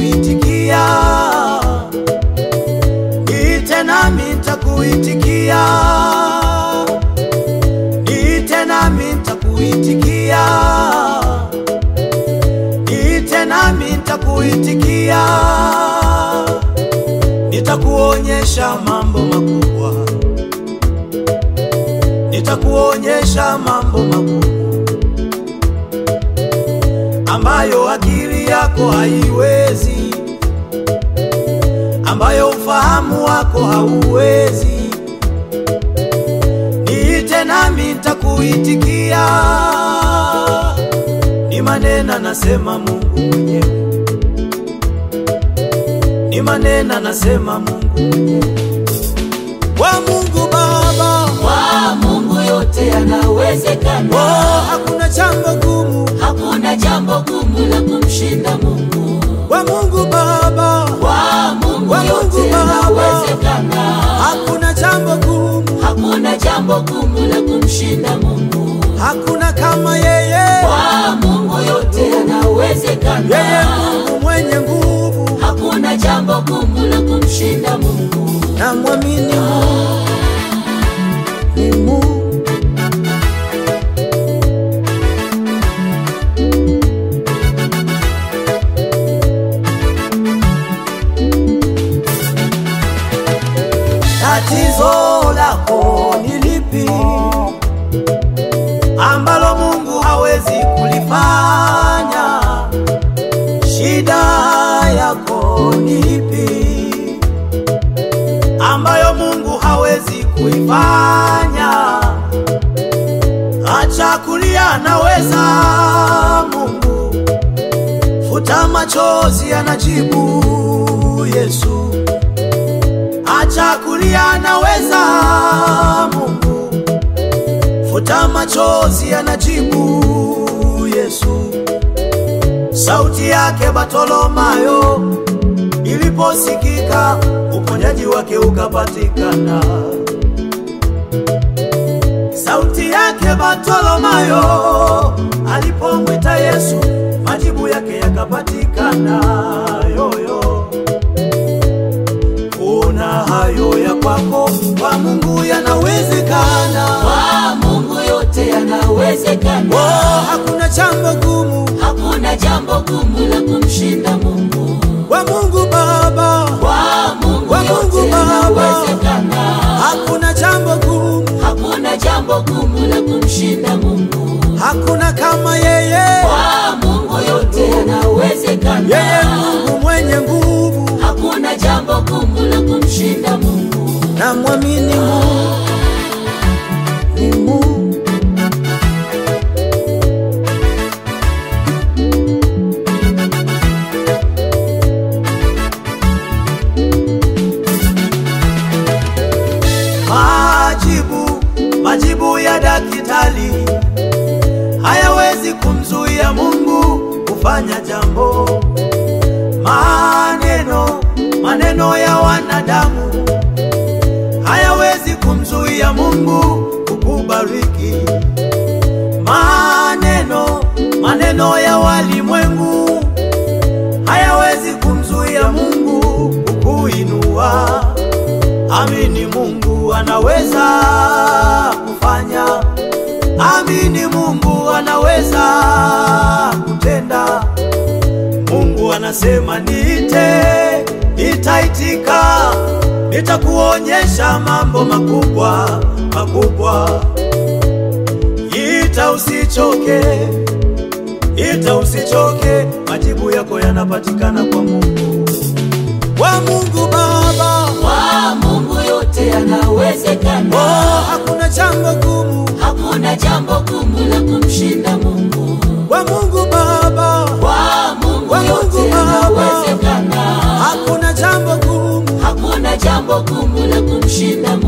nitakuitikia, niite nami nitakuitikia, niite nami nitakuitikia, niite nami nitakuitikia, nitakuonyesha mambo makubwa, nitakuonyesha mambo makubwa ambayo akili yako haiwezi, ambayo ufahamu wako hauwezi. Niite nami nitakuitikia, ni maneno nasema Mungu mwenyewe, ni maneno nasema Mungu mwenyewe. Wa Mungu Baba, Kwa Mungu yote yanawezekana, oh, hakuna jambo gumu. hakuna jambo gumu la kumshinda Mungu. Wa Mungu Baba, Kwa Mungu Kwa Mungu yote Baba. yanawezekana, hakuna jambo gumu, hakuna jambo gumu la kumshinda Mungu. hakuna kama yeye. Kwa Mungu yote Yeye yanawezekana, Mungu mwenye nguvu, hakuna jambo gumu la kumshinda Mungu. na mwamini Mungu ni Mungu. Tatizo lako ni lipi ambalo Mungu hawezi kulifanya? Shida yako ni ipi ambayo Mungu hawezi kuifanya? Acha kulia, anaweza Mungu. Futa machozi, anajibu Yesu. Acha kulia, anaweza Mungu. Futa machozi, anajibu Yesu. Sauti yake Bartolomayo iliposikika, uponyaji wake ukapatikana. Sauti yake Bartolomayo alipomwita Yesu, majibu yake yakapatikana. Yoyo, una hayo ya kwako, kwa Mungu yanawezekana. Kwa Mungu yote yanawezekana, Oh, hakuna jambo gumu hakuna jambo gumu la kumshinda Mungu. kwa Mungu Baba, Kwa Mungu Kwa Mungu yote Baba. yanawezekana, hakuna jambo gumu, hakuna jambo gumu la kumshinda Mungu. hakuna kama yeye. Kwa Mungu yote Yeye yanawezekana, Mungu mwenye nguvu, hakuna jambo gumu la kumshinda Mungu. na mwamini Mungu ni Mungu. Majibu, majibu ya daktari hayawezi kumzuia Mungu kufanya jambo. Maneno, maneno ya wanadamu hayawezi kumzuia Mungu kukubariki. Maneno, maneno ya walimwengu hayawezi kumzuia Mungu kukuinua. Amini Mungu anaweza kufanya. Amini Mungu anaweza kutenda. Mungu anasema niite, nitaitika, nitakuonyesha mambo makubwa makubwa. Ita usichoke, ita usichoke, majibu yako yanapatikana kwa Mungu, kwa Mungu Baba. Kwa Mungu yote yanawezekana, Oh, hakuna jambo gumu hakuna jambo gumu la kumshinda Mungu. kwa Mungu Baba, Kwa Mungu Kwa Mungu yote Baba. yanawezekana, hakuna jambo gumu, hakuna jambo gumu la kumshinda